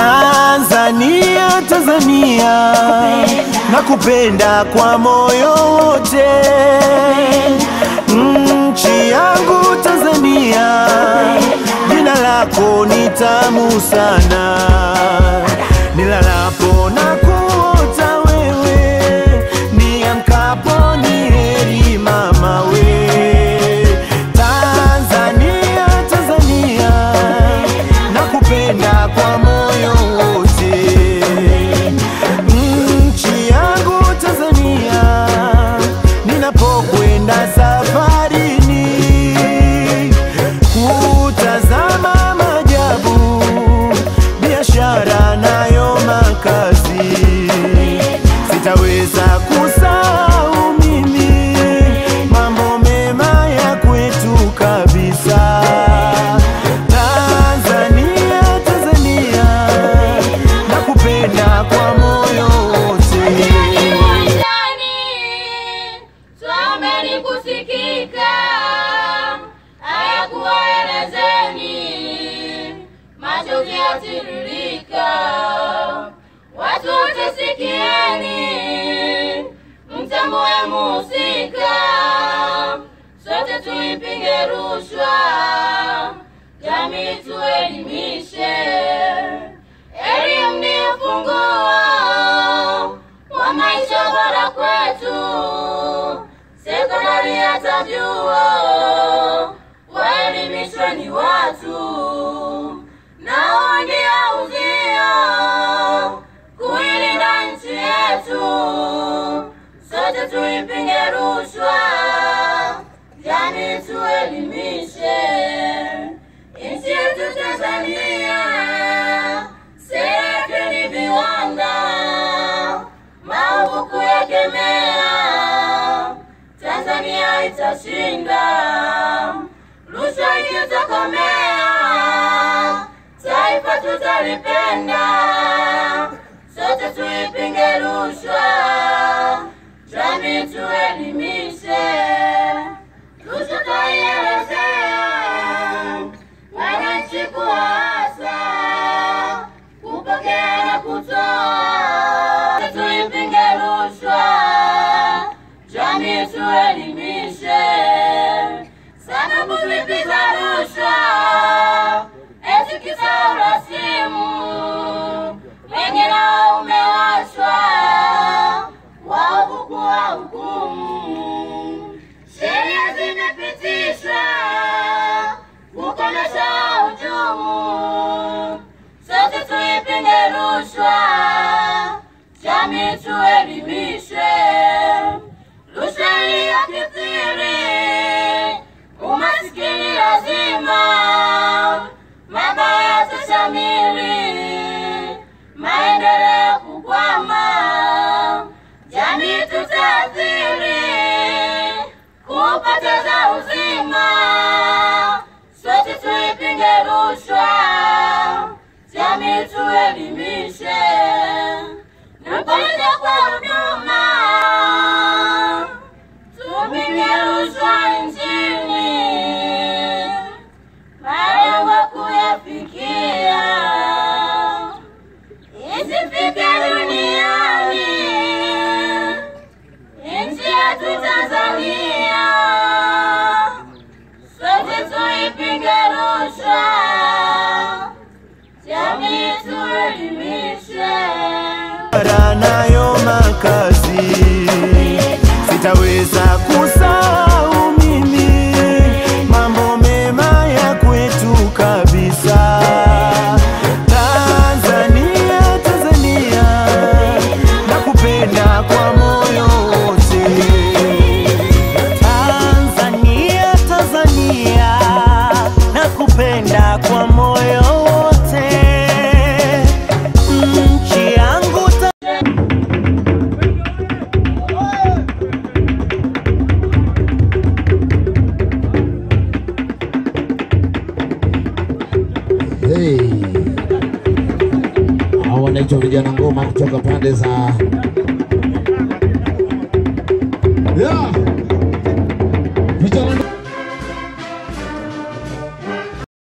Tanzania, Tanzania, nakupenda kwa moyo wote. Nchi yangu Tanzania, jina lako ni tamu sana. Nilalapo na kuota wewe, niamkapo ni heri mama we. Tanzania, Tanzania, nakupenda kwa moyo wote. Nchi yangu Tanzania, ninapokwenda safarini kutazama maajabu, biashara nayo makazi, sitaweza kusahau mimi mambo mema ya kwetu kabisa. Tanzania, Tanzania, nakupenda kwa moyo wote. Uwanjani someni kusikika, haya kuwaelezeni, machozi yatiririka, watu wote sikieni, mtambue muhusika, sote tuipinge rushwa, jamii tuelimishe, elimu ni ufunguo wa maisha bora kwetu, sekondari hata vyuo, waelimishwe ni watu, nao ndio uzio kuilinda nchi yetu, sote tuipinge rushwa, jamii tuelimishe nchi yetu Tanzania, sera yake ni viwanda maovu kuyakemea, Tanzania itashinda, rushwa ikitokomea, taifa tutalipenda, sote tuipinge rushwa, jamii tuelimishe, rushwa twaielezea, wananchi kuwaasa kupokea na kutoa, tuipinge rushwa, jamii tuelimishe, sababu zipi za rushwa, eti kisa urasimu, wengi nao umewashwa, waovu kuwa hukumu, sheria zimepitishwa kukomesha ujumu, sote tuipinge rushwa, jamii tuelimishe, rushwa iliyokithiri, umasikini lazima, mabaya yatashamiri, maendeleo kukwama, jamii tutaathiri, kupoteza uzima, sote tuipinge rushwa, jamii tuelimishe, na kuja kwa huduma, tupinge rushwa nchini, malengo kuyafikia, isifike duniani nchi yetu Tanzania, sote tuipinge rushwa, jamii tuelimishe. Bara nayo makazi, sitaweza kusahau mimi mambo mema ya kwetu kabisa. Tanzania, Tanzania, nakupenda kwa moyo wote. Tanzania, Tanzania, nakupenda kwa moyo wote. Nchi yangu ta Hey. Hao wanaitwa vijana ngoma kutoka pande za yeah.